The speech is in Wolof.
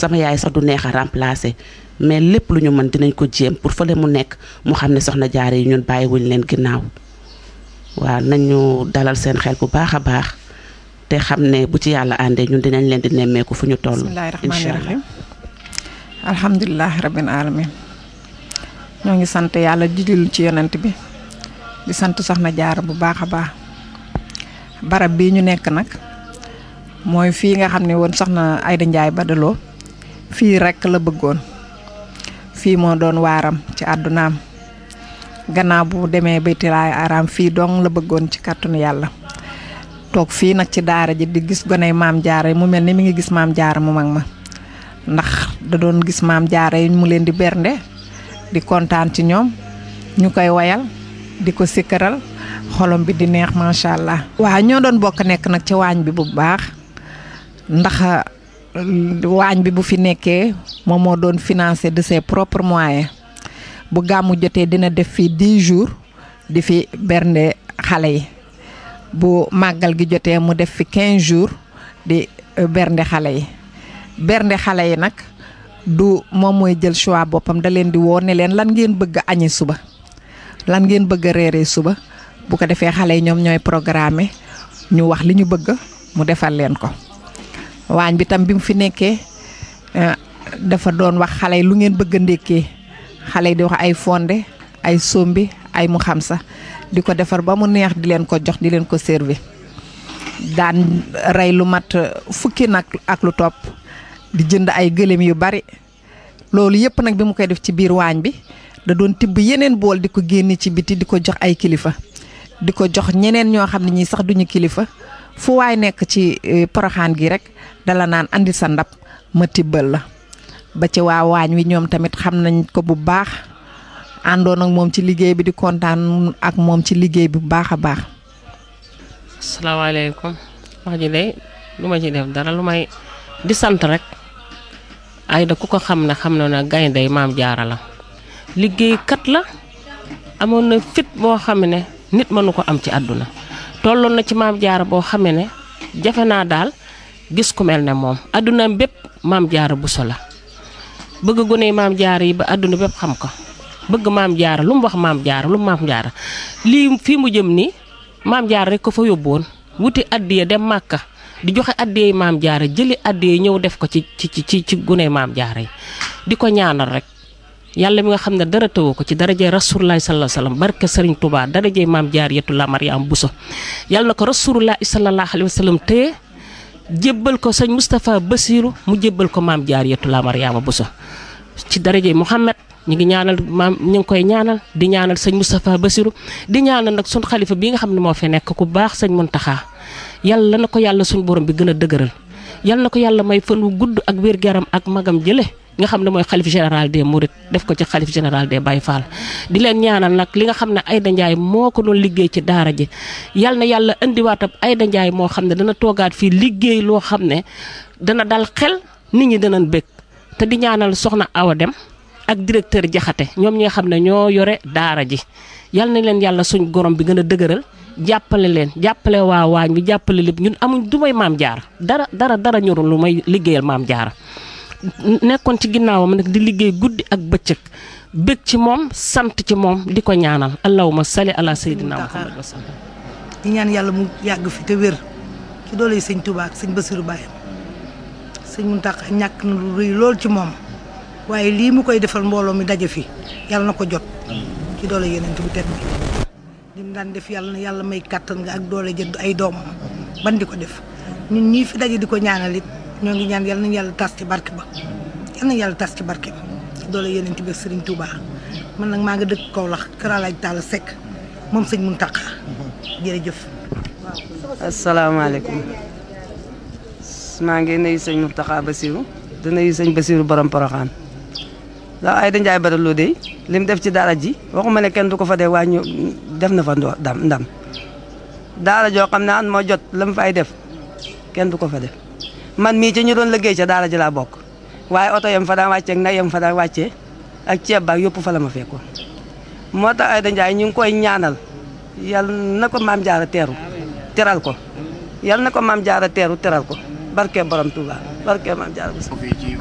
sama yaay sax du neex a remplacer mais lépp lu ñu mën dinañ ko jéem pour fële mu nekk mu xam ne soxna jaare yi ñun bàyyiwuñ leen ginnaaw waaw nañu dalal seen xel bu baax a baax te xam ne bu ci yàlla àndee ñun dinañ leen di nemmeeku fu ñu toll. bismillaahi rahmaani rahiim alhamdulilah rabbil alamin ñoo ngi sant yàlla di julli ci yonent bi di sant soxna jaara bu baax a baax barab bii ñu nekk nag mooy fii nga xam ne woon soxna Ayda Njaay Badaloo fii rekk la bëggoon fii moo doon waaram ci àddunaam gannaaw bu demee baytilaay araam fii dong la bëggoon ci kàttanu yàlla toog fii nag ci daara ji di gis goney maam jaara mu mel ni mi ngi gis maam jaara mu mag ma ndax da doon gis maam jaara yi mu leen di bernde di kontaan ci ñoom ñu koy wayal di ko sikkaral xolom bi di neex macha allah. waaw ñoo doon bokk nekk nag ci waañ bi bu baax ndax waañ bi bu fi nekkee moom moo doon financé de ses propres moyens bu gàmmu jotee dina def fii 10 jours di fi bernde xale yi bu màggal gi jotee mu def fi 15 jours di bernde xale yi bernde xale yi nag. du moom mooy jël choix boppam da leen di woo ne leen lan ngeen bëgg a añi suba lan ngeen bëgg a reeree suba bu ko defee xale yi ñoom ñooy programme ñu wax li ñu bëgg mu defal leen ko waañ bi tam bi mu fi nekkee dafa doon wax xale yi lu ngeen bëgg a ndékkee xale yi di wax ay fonde ay sombi ay mu xam sa di ko defar ba mu neex di leen ko jox di leen ko servi daan rey lu mat fukki nag ak lu topp di jënd ay gëléem yu bari loolu yëpp nag bi mu koy def ci biir waañ bi da doon tibb yeneen bool di ko génne ci biti di ko jox ay kilifa di ko jox ñeneen ñoo xam ne ñii sax duñu kilifa fu waay nekk ci poroxaan gi rek dala naan andi sa ndab ma tibbal la ba ci waa waañ wi ñoom tamit xam nañ ko bu baax àndoon ak moom ci liggéey bi di kontaan ak moom ci liggéey bi bu baax a baax. asalaamaaleykum wax ji de lu ma ci def dara lu may di sant rek. Ayda ku ko xam ne xam na ne gaynde maam jaara la liggéeykat la amoon na fit boo xam ne nit mënu ko am ci àdduna tolloon na ci maam jaara boo xam ne jafe naa daal gis ku mel ne moom àdduna bépp maam jaara buso la bëgg gone maam jaara yi ba àdduna bépp xam ko bëgg maam jaara lu mu wax maam jaara lu mu maam jaara lii fii mu jëm nii maam jaara rek ko fa yóbboon wuti addiya dem màkka di joxe addiyey maam jaara jëli addiyey ñëw def ko ci ci ci ci gune maam jaara yi di ko ñaanal rek yàlla mi nga xam ne dara tëwu ko ci darajey rasulullah sallallahu alayhi wasallam barke Serigne Touba darajey maam jaar yetu la Mariam Bousso yàlla na ko rasulullah sallallahu alayhi wasallam téye jébbal ko sëñ Moustapha Bassirou mu jébbal ko maam jaar yetu la Mariama Bousso ci darajey Mouhamed ñu ngi ñaanal maam ñu ngi koy ñaanal di ñaanal sëñ Moustapha Bassirou di ñaanal nag sun xalifa bi nga xam ne moo fi nekk ku baax sëñ Muntaxa yàlla na ko yàlla suñu borom bi gën a dëgëral yàlla na ko yàlla may fan wu gudd ak wér garam ak magam jële nga xam ne mooy xalif général des Mourides def ko ci xalif général des Baye Fall di leen ñaanal nag li nga xam ne Ayda Ndiaye moo ko doon liggéey ci daara ji yàlla na yàlla indiwaatam Ayda Ndiaye moo xam ne dana toogaat fii liggéey loo xam ne dana dal xel nit ñi danañ bëgg te di ñaanal soxna Awa Dem ak directeur Jaxate ñoom ñi nga xam ne ñoo yore daara ji yàlla na leen yàlla suñ gorom bi gën a dëgëral jàppale leen jàppale waa waañ bi jàppale lépp ñun amuñ du may maam jaara dara dara dara ñorul lu may liggéeyal maam jaara nekkoon ci ginnaawam nag di liggéey guddi ak bëccëg bëgg ci moom sant ci moom di ko ñaanal allahumma salli ala sayyidina muhammad wa sallam di ñaan yàlla mu yàgg fi te wér ci doole yi sëñ Touba ak sëñ Bassirou Baye sëñ Mountakha ñàkk na lu rëy lool ci moom waaye lii mu koy defal mbooloo mi daje fi yàlla na ko jot ci doole yeneen bu tedd bi li mu daan def yàlla na yàlla may kàttan nga ak doole jënd ay doomam ban di ko def ñun ñii fi daje di ko ñaanal it ñoo ngi ñaan yàlla nañu yàlla tas ci barke ba yàlla nañu yàlla tas ci barke ba ci doole yeneen bi ak Serigne Touba man nag maa nga dëkk Kaolack Kër Alaaj Talla Seck moom sëñ Mountakha jërëjëf. asalaamaaleykum maa ngi nuyu sëñ Mountakha Bassirou di nuyu sëñ Bassirou borom Poroxaan ndax Ayda Ndiaye Badaloo de li mu def ci daara ji waxuma ne kenn du ko fa dee waaye ñu def na fa ndam ndam daara joo xam ne an moo jot la mu fay def kenn du ko fa def man mii ci ñu doon liggéey ca daara ji laa bokk waaye oto yam fa daan wàccee ak nag yam fa daan wàccee ak ceeb baak yëpp fa la ma fekkoon moo tax Ayda Ndiaye ñu ngi koy ñaanal yal na ko maam jaara teeru teral ko yal na ko maam jaara teeru teral ko barke borom Touba barke maam jaara